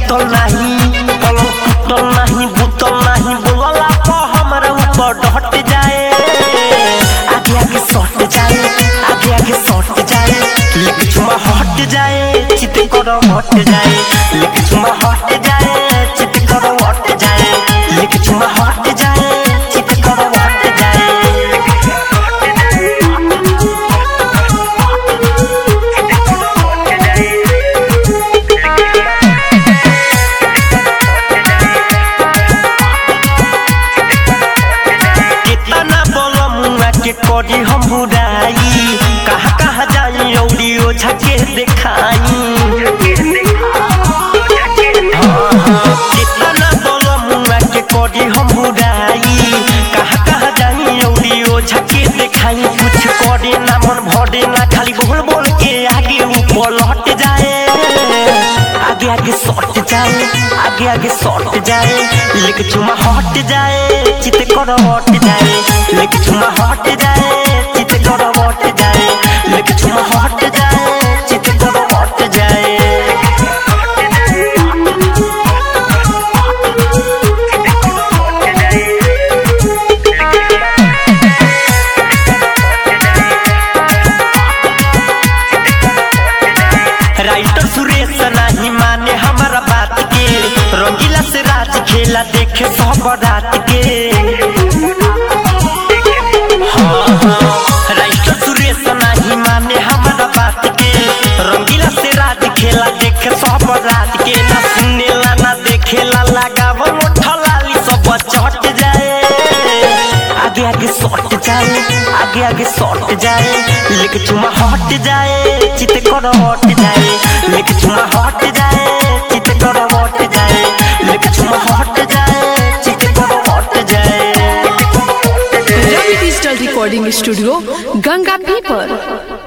टूटल नाही पलंग टूटल नाही बुतल नाही बोलला तो हमारे ऊपर डट जाए आगे आगे सट जाए आगे आगे सट जाए लेके चुमा हट जाए चित करो हट जाए लेके चुमा हट जाए चित करो हट जाए लेके चुमा हट जाए चित करो हट जाए कितना बोलो मुआ के करी हम बुराई कहाँ कहाँ जाई औरी ओझा के देखाई कितना बोलो मुआ के करी हम बुराई कहाँ कहाँ जाई औरी ओझा के देखाई कुछ करे ना मन भरे ना खाली बोल बोल के आगे ऊपर लौट जाए आगे आगे सट जाए आगे आगे सट जाए लेके चुमा हट जाए चित करो हट जाए लेके चुमा हट जाए चित करो हट जाए लेके चुमा हट जाए चित करो हट जाए राइटर सुरेश नहीं माने हमारा बात के रंगीला से राज खेला देखे सब रात के हाँ, हाँ, राइटर सुरेश नहीं माने हमारा बात के रंगीला से राज खेला देखे सब रात के ना सुनेला ना देखेला लगाव मोठलाली सब चट जाए आगे आगे सट जाए आगे आगे सट जाए लेके चुमा हट जाए चित करो हट जाए लेके चुमा हट जाए चित करो हट जाए लेके चुमा हट जाए चित करो हट जाए Ravi digital recording studio Ganga पीपर